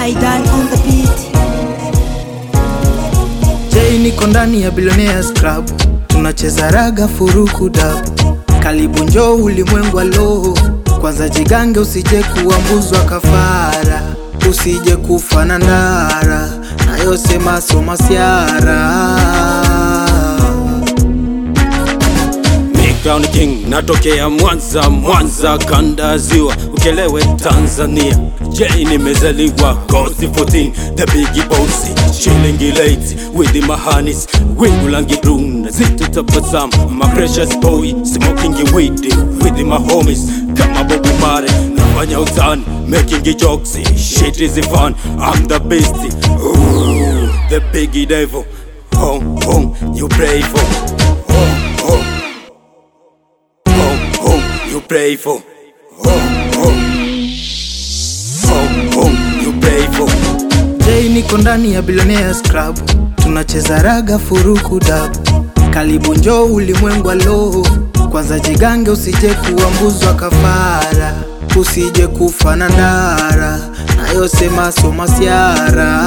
Aidan on the beat. Jay niko ndani ya Billionaires Club, tunacheza raga furuku dab. Karibu njoo ulimwengu wa roho, kwanza jigange, usije kuambuzwa kafara, usije kufa na ndara, nayosema soma siara Crown King natokea Mwanza, Mwanza kanda ziwa, ukelewe Tanzania. J nimezaliwa Coast 14, the big boss, shilingi late with the mahanis, wingu langi runa, zito tabasamu, my precious boy, smoking weed with my homies, kama Bobu Mare, nafanya utani, making jokes, shit is fun, I'm the best, Ooh, the big devil, home, home, you pray for, home, home home, home, you pray for. Home, home, home, home, you pray for. Jay niko ndani ya Billionaires Club, tunacheza raga furuku dab. Karibu njoo ulimwengu wa roho, kwanza jigange, usije kuambuzwa kafara, usije kufa na ndara, nayosema soma siara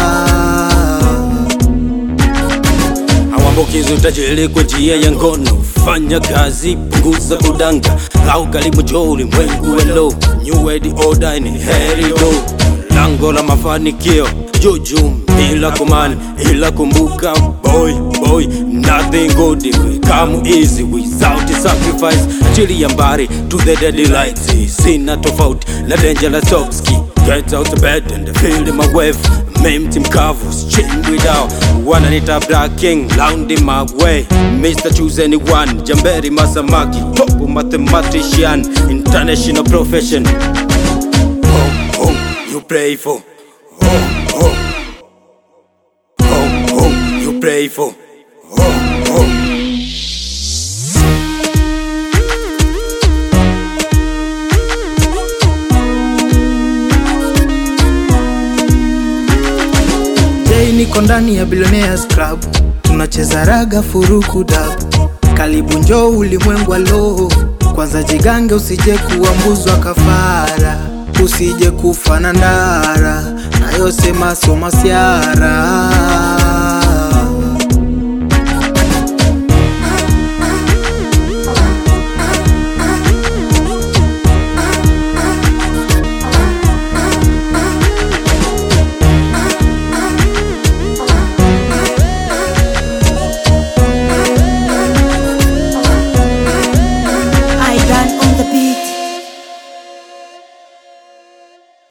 Hawambukizi utajiri kwa njia ya ngono, fanya kazi, punguza kudanga, au karibu njoo ulimwengu wa roho. New World Order ni heri do, lango la mafanikio juju bila kumani, ila kumbuka boy boy, nothing good will come easy without sacrifice. Chili ya mbari to the deadly light, sina tofauti na dangerous toxic. Get out of bed and feel my wave Mempty mkavu, chained without Wananita Black King, round in my way Mr. Choose Anyone, Jamberi Masamaki Top mathematician, international profession Home, home, you pray for Home, home Home, home, you pray for Home, home Jay niko ndani ya Billionaires Club, tunacheza raga furuku dab. Karibu njoo ulimwengu wa roho, kwanza jigange, usije kuambuzwa kafara, usije kufa na ndara, nayosema soma siara